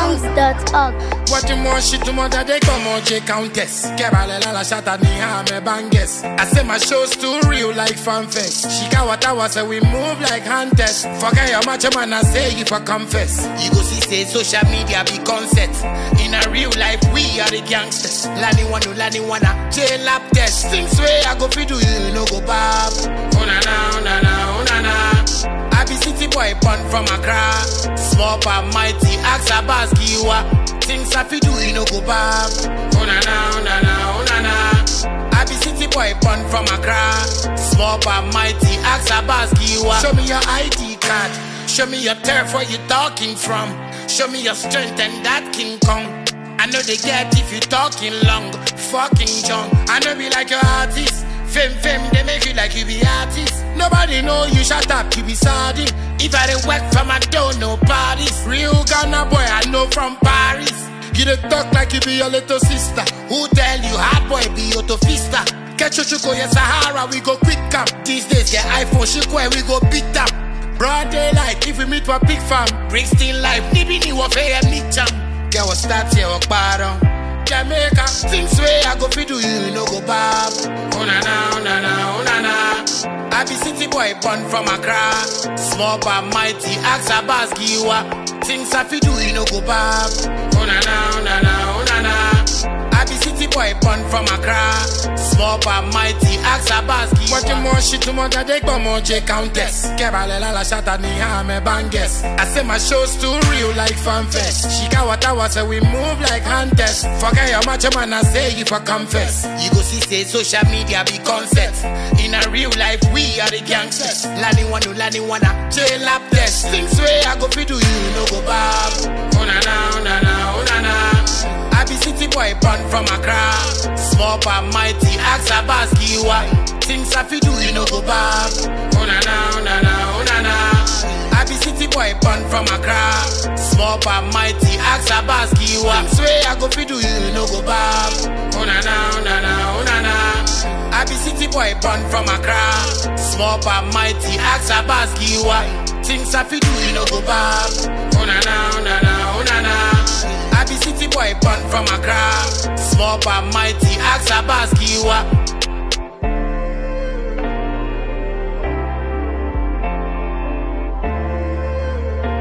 GhanaSongs.org. What you more shit to mother they come on J Countess Kebale la la shata ni hame banges I say my show's too real like fanfest She got what I was say we move like hunters Forget your macho man I say if I confess You go see say social media be concept In a real life we are the gangsters Lani wanu lani wana jail lap test Things way I go fi do you no go bab Oh na na oh na na oh na na I be city boy born from Accra Small but mighty ask a boss giwa Things I fi do you no go bab Oh na na oh na na oh na na I be city boy born from Accra Small but mighty ask a boss giwa Show me your ID card Show me your turf where you talking from Show me your strength and that King Kong I know they get if you talking long, fucking junk. I know be like your artist. Fame, fame, they make you like you be artist. Nobody know you shut up, you be sardine. If I didn't work from I don't know parties. Real Ghana boy, I know from Paris. You dey talk like you be your little sister. Who tell you hard boy be your tofista? Get your chuko, yes, Sahara, we go quick up. These days, get iPhone, chuko, and we go beat up. Broad daylight, if we meet for big fam. Brixton life, nibi ni warfare, meet jam. Get what start here, walk bottom. Jamaica, things way I go fi do you, you no go bab. Oh na na, oh na na, oh na na. I be city boy born from Accra. Small but mighty, ask a boss giwa. Things I fi do you no go bab. Oh na na, oh na na, oh na na. I be city boy born from Accra. Small but mighty, ask a boss giwa. What you more shit to mother they go more J Countess. Kebale la la shata ni hame banges. I say my show's too real like fanfest. She got what I was say we move like hunters. Forget your macho man I say if I confess. You go see say social media be concept. In a real life we are the gangsters. Lani wanu lani wana jail lap test. Things way I go fi do you no go bab. Oh na na oh na na oh na na. I be city boy born from Accra. Small but mighty, ask a boss giwa. Things I fi do you no go bab. Oh na na, oh na na, oh na na. I be city boy born from Accra. Small but mighty, ask a boss giwa. Things way I go fi do you no go bab. Oh na na, oh na na, oh na na. I be city boy born from Accra. Small but mighty, ask a boss giwa. Things I fi do you no go bab. Oh na na, oh na na, oh na na. I be city boy born from Accra. Small but mighty, ask a boss giwa.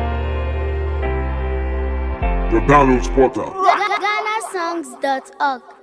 The Download Portal. GhanaSongs.org.